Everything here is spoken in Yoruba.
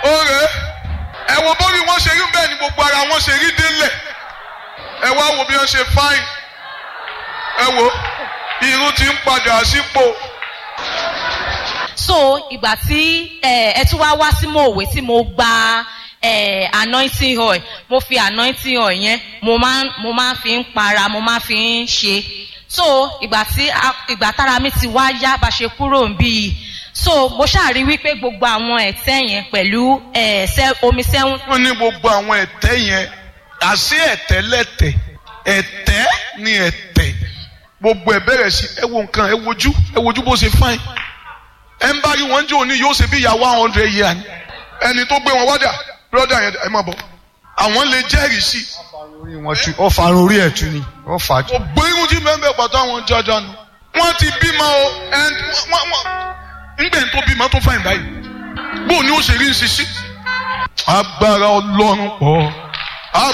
Oore ẹ wo bórí wọn ṣe rí bẹ́ẹ̀ ni gbogbo ara wọn ṣe rí délẹ̀ ẹ wá wo bí wọ́n ṣe fáìn ẹ wo irun ti ń padà sípò so ìgbà tí ẹ ẹ tún wá wá sí mòwe tí mo gba ẹ anointing oil mo fi anointing oil yẹn mo máa ń mo máa ń fi ń para mo máa ń fi ń ṣe so ìgbà tí a- ìgbà tára mi ti wá yá bá ṣe kúrò ń bí i so mo ṣàrí wípé gbogbo àwọn ẹ̀tẹ́ yẹn pẹ̀lú ẹ̀ sẹ́ omi sẹ́wọ̀n wọ́n ní gbogbo àwọn ẹ̀tẹ́ yẹn àṣé ẹ̀tẹ́ lẹ́tẹ̀ ẹ̀tẹ́ ni ẹ̀tẹ́ gbogbo ẹ̀ bẹ̀rẹ̀ sí ẹ wo nǹkan ẹ wojú ẹ wojú bó ṣe fáìn ẹ ń bá rí wọn jẹ́ òní yóò ṣe bí ìyá one hundred year ni ẹni tó gbé wọn wádà brother yẹn ẹ má bọ̀ àwọn lè jẹ́rìí sí i orí wọn tú ọ farun orí ẹ̀ tú ni ọ fà á tú. gbogbo irun tí mẹ́mbẹ́ pàtó àwọn jọjọ nù. wọ́n ti bímọ o ẹn wọ́n wọ́n ńgbẹ́ tó bímọ tó fàìn báyìí bó ni ó ṣe rí nsisi. agbára ọlọ́run pọ̀